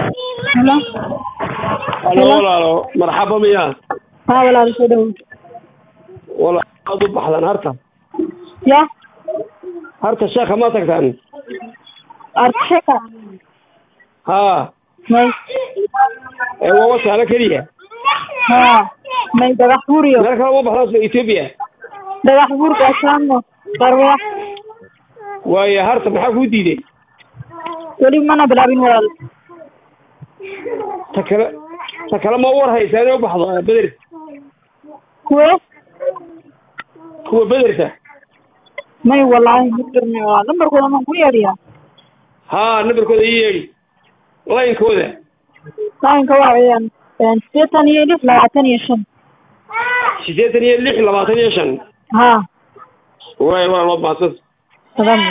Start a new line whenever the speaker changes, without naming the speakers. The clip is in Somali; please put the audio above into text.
Hello.
Halo walaalo marxaba miyaa
Haa walaal soo dhawow.
walaal aad u baxdan harta
Ya,
harta sheekha ma tagtaan
arshaka.
haa
May.
ee waa wasaano keliya
Haa. May dhagax buuriyo.
meel kale uma baxdaan sida etoobiya
Dhagax buurka asaamo. Barwa.
waayo harta maxaa kuu diiday
Weli mana bilaabin walaal.
ta kale ta kale ma war haysaa inay u baxdo beder
Kuwe?
kuwa bederta
May wallaahi ma garanay walaal. Lambarkooda ma ku yeedhiyaa?
haa nambarkooda ii yeedhi laynkooda
Laanka waa weeyaan een sideetan iyo lix labaatan iyo shan.
siddeetan iyo lix labaatan iyo shan
Haa.
waay walaal waad mahadsan
Salaam.